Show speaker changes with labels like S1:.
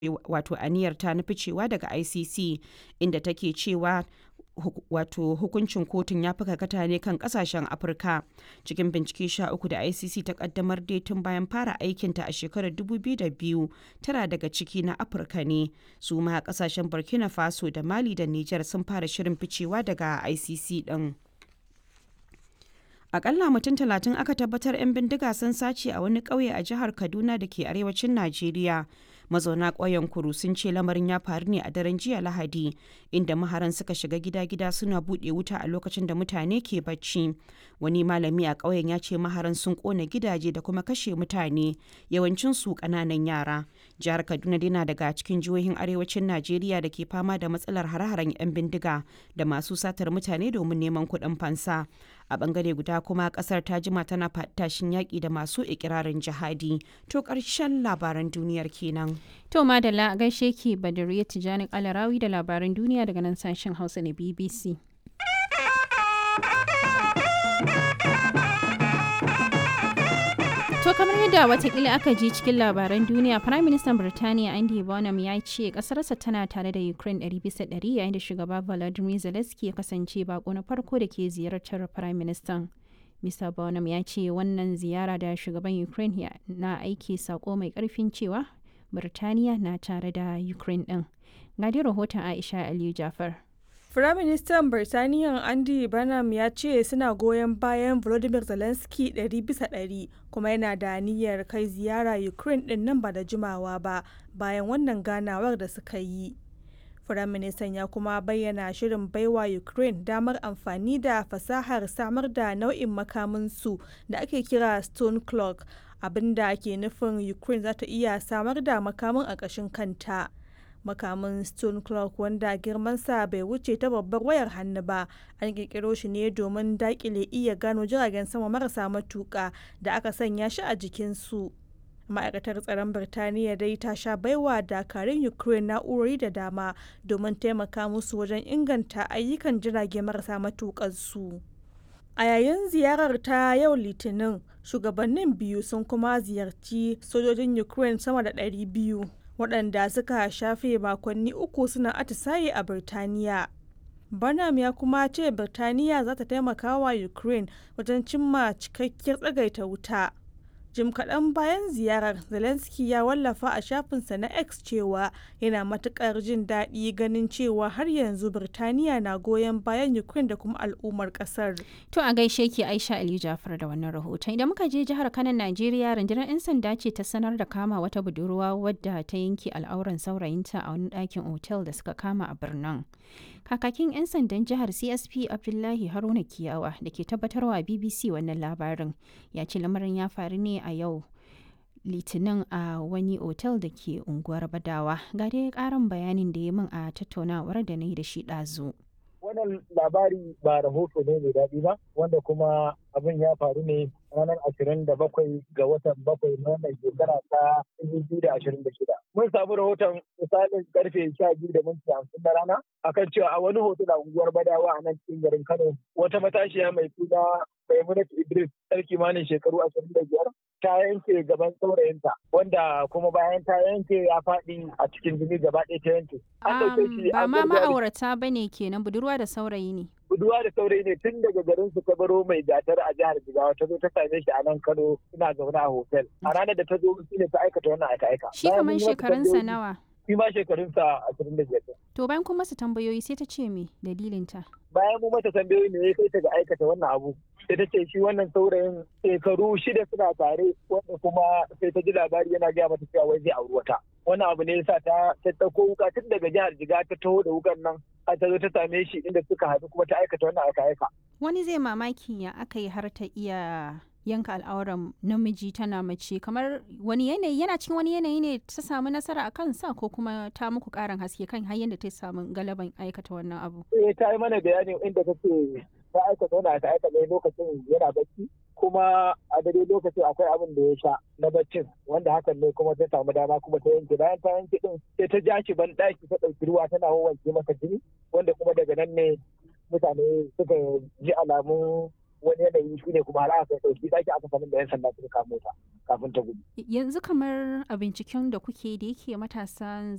S1: wato aniyarta na ficewa daga icc inda take cewa wato hukuncin kotun ya fi karkata ne kan kasashen afirka cikin bincike sha uku da icc ta kaddamar dai tun bayan fara aikinta a shekarar 2002 tara daga ciki na afirka ne su ma kasashen burkina faso da mali da niger sun fara shirin ficewa daga icc din akalla mutum talatin aka tabbatar 'yan bindiga sun sace a wani ƙauye a jihar kaduna da ke arewacin najeriya mazauna ƙauyen kuru sun ce lamarin ya faru ne a daren jiya lahadi inda maharan suka shiga gida-gida suna buɗe wuta a lokacin da mutane ke bacci wani malami a ƙauyen ya ce maharan sun ƙona gidaje da kuma kashe mutane yawancin su ƙananan yara jihar kaduna dai daga cikin jihohin arewacin najeriya da ke fama da matsalar hare-haren 'yan bindiga da masu satar mutane domin neman kuɗin fansa a bangare guda kuma kasar ta jima tana tashin yaƙi da masu ikirarin jihadi to ƙarshen labaran duniyar kenan
S2: to madalla a gaishe ki badariya tijani kalarawi da labaran duniya daga nan sashen hausa na bbc To kamar yadda watakila aka ji cikin labaran duniya, Prime Minister Birtaniya Andy Bonham ya ce kasarsa tana tare da Ukraine 100% yayin da shugaba Volodymyr Zelensky ya kasance bako na farko da ke ziyartar Prime Minister. Mr. Bonham ya ce wannan ziyara da shugaban Ukraine na aiki sako mai karfin cewa Birtaniya na tare da Ukraine din. Gadi rahoton Aisha Aliyu Jafar.
S3: Firaministan Birtaniya Andy Burnham ya ce suna goyon bayan Volodymyr Zelensky ɗari bisa ɗari kuma yana da niyyar kai ziyara Ukraine ɗin nan ba da jimawa ba bayan wannan ganawar da suka yi. Firaministan ya kuma bayyana shirin baiwa Ukraine damar amfani da fasahar samar da nau'in makaminsu da ake kira Stone Clock abinda ke nufin Ukraine za ta iya samar da makamin a ƙashin kanta. makamin stone clock wanda girmansa bai wuce ta babbar wayar hannu ba an kirkiro shi ne domin dakile iya gano jiragen sama marasa matuka da aka sanya shi a jikinsu ma'aikatar tsaron birtaniya dai ta sha baiwa dakarun ukraine na'urori da dama domin taimaka musu wajen inganta ayyukan jirage marasa matukansu a yayin ziyarar ta yau litinin shugabannin biyu sun kuma ziyarci sojojin ukraine sama da 200 waɗanda suka shafe makonni uku suna atisaye a Birtaniya. Barnum ya kuma ce Birtaniya za ta taimaka wa Ukraine wajen cimma cikakkiyar tsagaita wuta. Jim kaɗan bayan ziyarar Zelensky ya wallafa a shafinsa na X cewa yana matuƙar jin daɗi ganin cewa har yanzu Birtaniya na goyon bayan Ukraine da kuma al'ummar ƙasar.
S2: To a gaishe ki Aisha Ali Jafar da wannan rahoton. Idan muka je jihar Kano Najeriya rundunar 'yan sanda ce ta sanar da kama wata budurwa wadda ta yanke al'auran saurayinta a wani ɗakin otel da suka kama a birnin. Kakakin 'yan sandan jihar CSP Abdullahi Haruna Kiyawa da ke tabbatarwa BBC wannan labarin ya ce lamarin ya faru ne a yau litinin a wani otel da ke unguwar Badawa. Ga dai karin bayanin da ya min a tattaunawar da na yi da shi ɗazu.
S4: wannan labari ba rahoto ne mai daɗi ba wanda kuma abin ya faru ne ranar ashirin da bakwai ga watan bakwai na wannan shekara ta dubu da ashirin da shida. Mun samu rahoton misalin karfe sha biyu da minti hamsin na rana akan cewa a wani hoto a unguwar Badawa a nan cikin garin Kano wata matashiya mai suna Maimunatu Idris ɗan kimanin shekaru ashirin da biyar ta yanke gaban saurayinta wanda kuma bayan ta yanke ya faɗi a cikin jini gaba ɗaya ta yanke.
S2: Ba ma ma'aurata ba ne kenan budurwa da saurayi ne.
S4: Budurwa da saurayi ne tun daga garin su ta baro mai gatar a jihar Jigawa ta zo ta same shi a nan Kano suna zaune a hotel. A ranar da ta zo shi ne ta aikata wannan aika-aika.
S2: Shi kamar shekarunsa nawa?
S4: Shi ma shekarunsa ashirin da biyar.
S2: To bayan kuma su tambayoyi sai ta ce me dalilinta?
S4: Bayan mu mata tambayoyi ne ya kai ta ga aikata wannan abu. sai ta ce shi wannan saurayin shekaru shida suna tare wanda kuma sai ta ji labari yana gaya mata cewa wai zai auri wata wannan abu ne yasa ta ta dauko wuka tun daga jihar jiga ta taho da wukan nan har ta zo ta same shi inda suka haɗu kuma ta aikata wannan aka aika
S2: wani zai mamaki ya aka yi har ta iya yanka al'auran namiji tana mace kamar wani yanayi yana cikin wani yanayi ne ta samu nasara a kansa ko kuma ta muku karin haske kan har yadda ta samu galaban aikata wannan abu
S4: eh ta yi mana bayani inda ta ce ta aikata wani aka aika ne lokacin yana bacci kuma a dare lokacin akwai abin da ya sha na baccin wanda hakan ne kuma ta samu dama kuma ta yanke bayan ta yanke din sai ta ja shi ban daki ta ɗauki ruwa tana wanke masa jini wanda kuma daga nan ne mutane suka ji alamun wani yanayi shi ne kuma har aka ɗauki ɗaki aka sanin da yan sanda suka kamo ta kafin ta gudu.
S2: Yanzu kamar a binciken da kuke da yake matasa